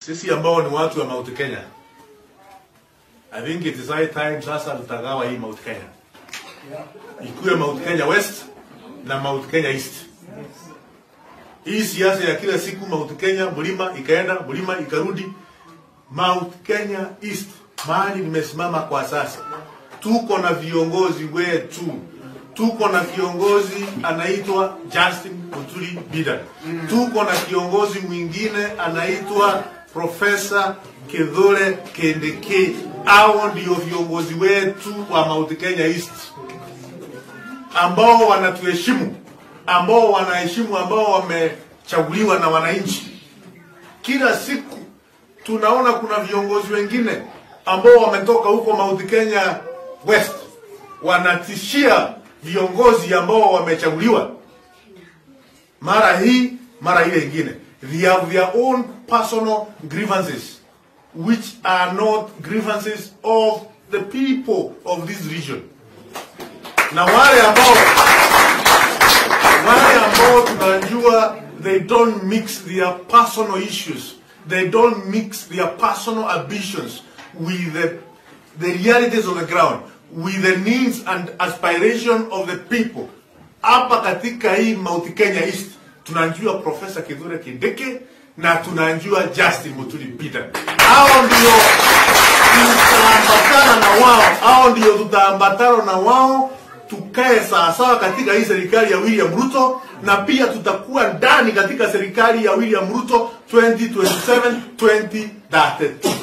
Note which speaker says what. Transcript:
Speaker 1: Sisi ambao ni watu wa Mount Kenya, I think it is high time sasa tutagawa hii Mount Kenya, ikuwe Mount Kenya West na Mount Kenya East. Hii siasa ya kila siku Mount Kenya mlima ikaenda mlima ikarudi, Mount Kenya East mahali nimesimama kwa sasa, tuko na viongozi wetu, tuko na kiongozi anaitwa Justin Muturi Bidan, tuko na kiongozi mwingine anaitwa Profesa Kithure Kindiki. Hao ndio viongozi wetu wa Mount Kenya East ambao wanatuheshimu, ambao wanaheshimu, ambao wamechaguliwa na wananchi. Kila siku tunaona kuna viongozi wengine ambao wametoka huko Mount Kenya West wanatishia viongozi ambao wamechaguliwa, mara hii mara ile ingine. They have their own personal grievances which are not grievances of the people of this region. Na wale ambao wale ambao tunajua they don't mix their personal issues, they don't mix their personal ambitions with the, the realities on the ground, with the needs and aspiration of the people. Hapa katika hii Mount Kenya East tunajua Profesa Kithure Kindiki na tunajua Justin Muturi Peter. Hao ndio tutaambatana na wao, hao ndio tutaambatana na wao tukae sawasawa katika hii serikali ya William Ruto, na pia tutakuwa ndani katika serikali ya William Ruto 2027 2032.